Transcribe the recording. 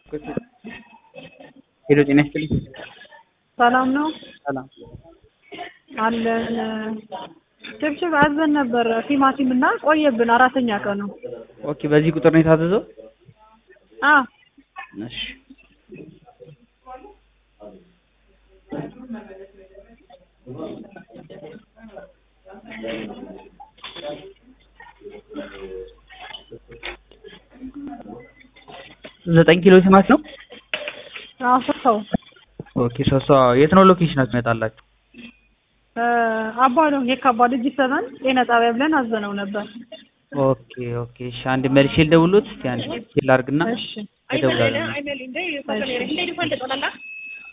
ሄሎ ጤና ይስጥልኝ። ሰላም ነው ሰላም አለን። ችብችብ አዘን ነበር ቲማቲም እና ቆየብን፣ አራተኛ ቀኑ። ኦኬ፣ በዚህ ቁጥር ነው የታዘዘው? አ እሺ ዘጠኝ ኪሎ ቲማቲም ነው። አዎ ሰው ኦኬ ሶስት ሰው የት ነው ሎኬሽናችሁ ይመጣላችሁ? አባ ነው የካ አባ ልጅ ሰበን ጤና ጣቢያ ብለን አዘነው ነበር። ኦኬ ኦኬ እሺ አንድ መልሼ ልደውልዎት እስኪ አንድ ቼክ ላድርግና እሺ እደውላለሁ። እሺ